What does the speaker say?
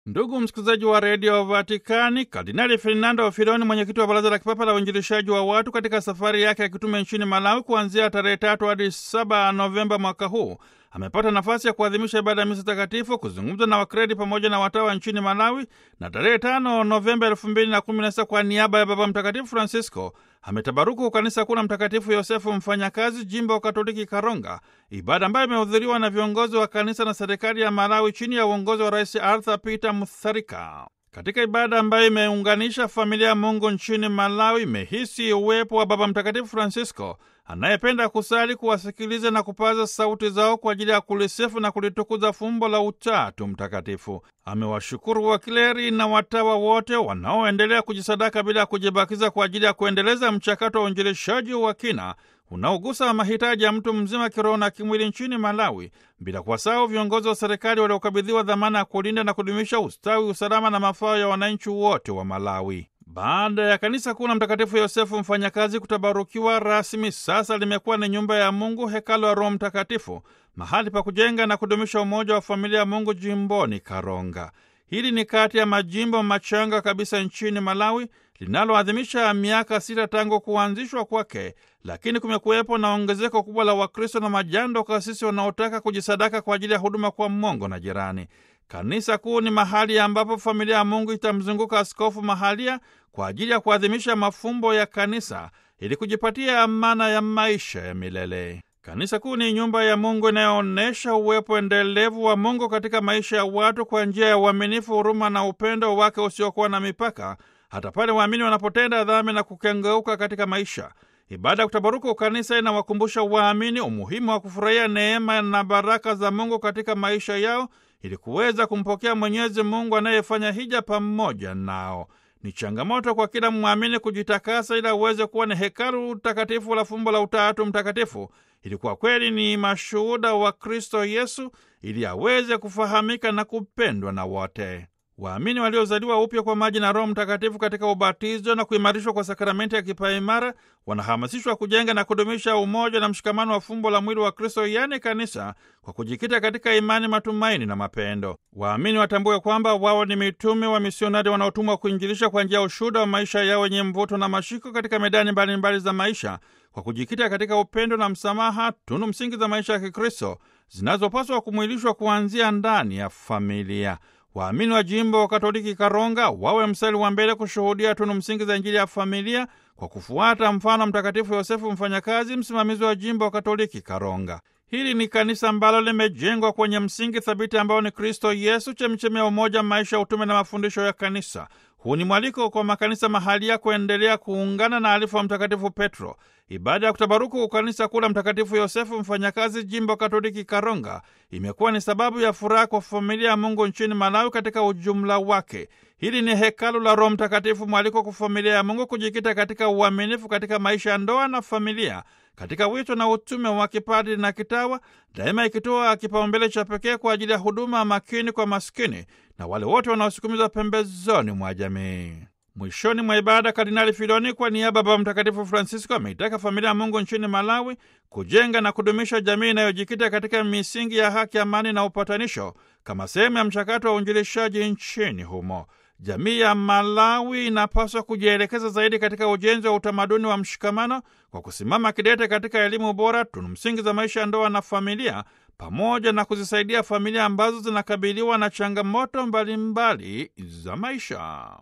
Ndugu msikilizaji wa redio Vatikani, Kardinali Fernando Filoni, mwenyekiti wa baraza la kipapa la uinjilishaji wa watu, katika safari yake ya kitume nchini Malawi kuanzia tarehe tatu hadi saba Novemba mwaka huu amepata nafasi ya kuadhimisha ibada ya misa takatifu, kuzungumza na wakredi pamoja na watawa nchini Malawi, na tarehe tano Novemba elfu mbili na kumi na sita kwa niaba ya Baba Mtakatifu Francisco ametabaruku kanisa kuu la Mtakatifu Yosefu Mfanyakazi, jimbo Katoliki Karonga, ibada ambayo imehudhuriwa na viongozi wa kanisa na serikali ya Malawi chini ya uongozi wa Rais Arthur Peter Mutharika. Katika ibada ambayo imeunganisha familia ya Mungu nchini Malawi, imehisi uwepo wa Baba Mtakatifu Francisco anayependa kusali, kuwasikiliza na kupaza sauti zao kwa ajili ya kulisifu na kulitukuza fumbo la Utatu Mtakatifu. Amewashukuru wakleri na watawa wote wanaoendelea kujisadaka bila ya kujibakiza kwa ajili ya kuendeleza mchakato wa uinjilishaji wa kina unaogusa mahitaji ya mtu mzima kiroho na kimwili nchini Malawi, bila kuwasahau viongozi wa serikali waliokabidhiwa dhamana ya kulinda na kudumisha ustawi, usalama na mafao ya wananchi wote wa Malawi. Baada ya kanisa kuu la Mtakatifu Yosefu Mfanyakazi kutabarukiwa rasmi, sasa limekuwa ni nyumba ya Mungu, hekalu ya Roho Mtakatifu, mahali pa kujenga na kudumisha umoja wa familia ya Mungu jimboni Karonga. Hili ni kati ya majimbo machanga kabisa nchini Malawi linaloadhimisha miaka sita tangu kuanzishwa kwake, lakini kumekuwepo na ongezeko kubwa la Wakristo na majando kasisi wanaotaka kujisadaka kwa ajili ya huduma kwa Mungu na jirani. Kanisa kuu ni mahali ambapo familia ya Mungu itamzunguka askofu mahalia kwa ajili ya kuadhimisha mafumbo ya kanisa ili kujipatia amana ya maisha ya milele. Kanisa kuu ni nyumba ya Mungu inayoonyesha uwepo endelevu wa Mungu katika maisha ya watu kwa njia ya uaminifu, huruma na upendo wake usiokuwa na mipaka, hata pale waamini wanapotenda dhambi na kukengeuka katika maisha. Ibada ya kutabaruku kanisa inawakumbusha waamini umuhimu wa kufurahia neema na baraka za Mungu katika maisha yao ili kuweza kumpokea Mwenyezi Mungu anayefanya hija pamoja nao. Ni changamoto kwa kila mwamini kujitakasa ili aweze kuwa ni hekalu takatifu la fumbo la Utatu Mtakatifu, ili kwa kweli ni mashuhuda wa Kristo Yesu, ili aweze kufahamika na kupendwa na wote. Waamini waliozaliwa upya kwa maji na Roho Mtakatifu katika ubatizo na kuimarishwa kwa sakramenti ya kipaimara wanahamasishwa kujenga na kudumisha umoja na mshikamano wa fumbo la mwili wa Kristo, yaani kanisa, kwa kujikita katika imani, matumaini na mapendo. Waamini watambue kwamba wao ni mitume wa misionari wanaotumwa kuinjilisha kwa njia ya ushuhuda wa maisha yao wenye mvuto na mashiko katika medani mbalimbali mbali za maisha, kwa kujikita katika upendo na msamaha, tunu msingi za maisha ya Kikristo zinazopaswa kumwilishwa kuanzia ndani ya familia. Waamini wa jimbo wa Katoliki Karonga wawe mstari wa mbele kushuhudia tunu msingi za Injili ya familia kwa kufuata mfano Mtakatifu Yosefu Mfanyakazi, msimamizi wa jimbo wa Katoliki Karonga. Hili ni kanisa ambalo limejengwa kwenye msingi thabiti ambao ni Kristo Yesu, chemchemi ya umoja, maisha ya utume na mafundisho ya kanisa. Huu ni mwaliko kwa makanisa mahalia kuendelea kuungana na alifu wa Mtakatifu Petro. Ibada ya kutabaruku kanisa kuu la Mtakatifu Yosefu Mfanyakazi, jimbo Katoliki Karonga, imekuwa ni sababu ya furaha kwa familia ya Mungu nchini Malawi katika ujumla wake. Hili ni hekalu la Roho Mtakatifu, mwaliko kwa familia ya Mungu kujikita katika uaminifu katika maisha ya ndoa na familia, katika wito na utume wa kipadri na kitawa, daima ikitoa kipaumbele cha pekee kwa ajili ya huduma makini kwa maskini na wale wote wanaosukumizwa pembezoni mwa jamii. Mwishoni mwa ibada, Kardinali Filoni kwa niaba ya Baba Mtakatifu Francisco ameitaka familia ya Mungu nchini Malawi kujenga na kudumisha jamii inayojikita katika misingi ya haki, amani na upatanisho kama sehemu ya mchakato wa uinjilishaji nchini humo. Jamii ya Malawi inapaswa kujielekeza zaidi katika ujenzi wa utamaduni wa mshikamano kwa kusimama kidete katika elimu bora, tunu msingi za maisha ya ndoa na familia, pamoja na kuzisaidia familia ambazo zinakabiliwa na changamoto mbalimbali mbali za maisha.